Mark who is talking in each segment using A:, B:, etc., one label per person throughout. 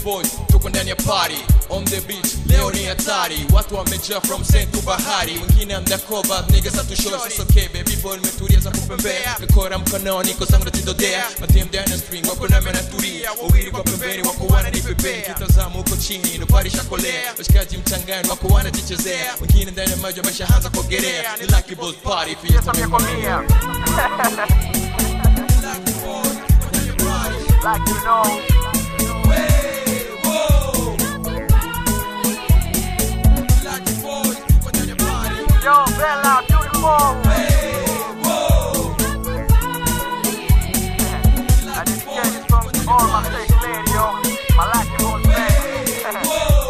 A: boys tuko ndani ya party on the beach leo ni hatari watu wamejaa from sand to bahari wengine undercover niggas hatushoi sasa okay baby boy nimetulia za kupembea nikora mkononi kwa zangu natindodea madem down the string wako nami natulia wawili kwa pembeni wako wananipepea kitazama huko chini nopari shakolea washikaji mchangani wako wanajichezea wengine ndani ya maji wameshaanza kuogelea ni lucky boys party pia tamia
B: Like you know. Yo, Bella, beautiful. I dedicate this song to all my sex lady, yo. My lucky boss, man.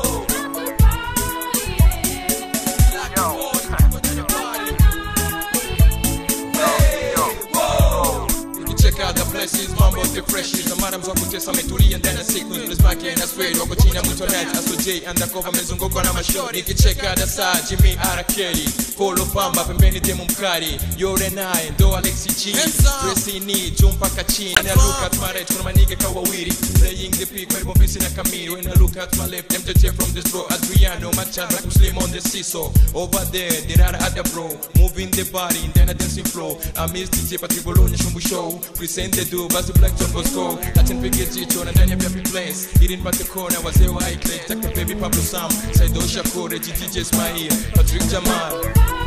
A: Check out the places, mambo the freshies na madam za kutesa ametulia ndani ya siku Black and Aswed wako chini ya mto net Aso J undercover amezungukwa na mashori Nikicheka the saa Jimmy R. Kelly Polo Pamba pembeni demu mkali Yore naye ndo Alexi G Tracy ni juu mpaka chini When I look at my right kuna manige kawawiri Playing the pick karibu ofisi na kamili When I look at my left MJJ from this row Adriano Machado like Muslim on the seesaw Over there Dirara at the bro Moving the body in the dancing flow I miss DJ Patrick Bologna Shumbu Show Present the do Basi Black John Bosco Acha nipige jicho na ndani ya Happy Place Ili nipate kona wazee wa iClay Taka baby Pablo Sam Saido Shakur DJ Ismail Patrick Jamal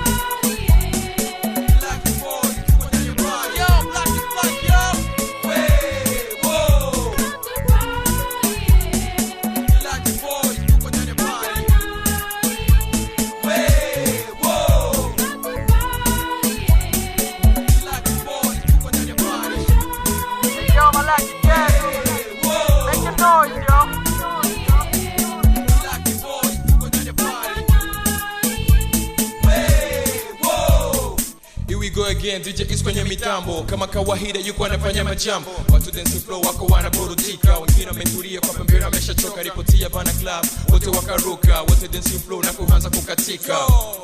B: Yo, my lucky girl. Make some noise, yo.
A: Here we go again, DJ is kwenye mitambo kama kawaida, yuko anafanya majambo, watu dance flow wako wanaburudika, wengine wametulia kwa pembeni, wameshachoka. Ripoti ya Bana Club, wote wakaruka, wote dance flow na kuanza kukatika.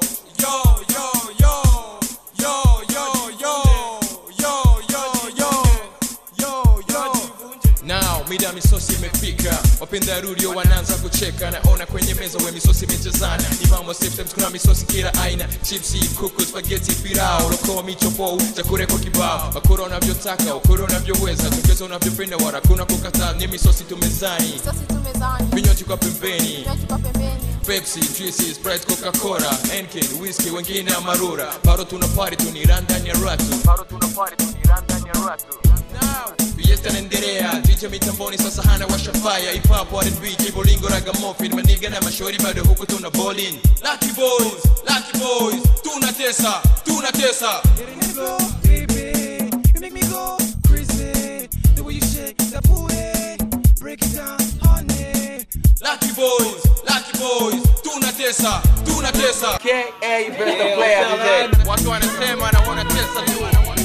A: Now mida misosi imefika, wapenda rudio wanaanza kucheka, naona kwenye meza we misosi imechezana, ni mambo systems, kuna misosi kila aina, chipsi, kuku, spaghetti, pirao, lokoa, michopo, chakula kwa kibao, wakura unavyotaka, wakura unavyoweza, tongeza unavyopenda, wala kuna kukataa, ni misosi tumezani,
C: Sosi tumezani,
A: vinywaji kwa pembeni,
C: vinywaji kwa pembeni.
A: Pepsi, juicy, Sprite, Coca-Cola, Henken, whiskey, wengine amarura, bado tuna party tunira ndani ya ratu.
B: Bado tuna party tuniranda ndani ya ratu.
A: Fiesta inaendelea, DJ mitamboni sasa hana washa fire, hip hop, R&B, kibolingo, ragamuffin, maniga na mashori bado huku tuna bowling. Lucky boys, lucky boys, tunatesa, tunatesa.
D: You go creepy, you make me go crazy. The way you shake that booty, break it down, honey.
A: Lucky boys, lucky boys, tunatesa, tunatesa.
B: KA best player today.
A: Watu wanasema na wanatesa tu.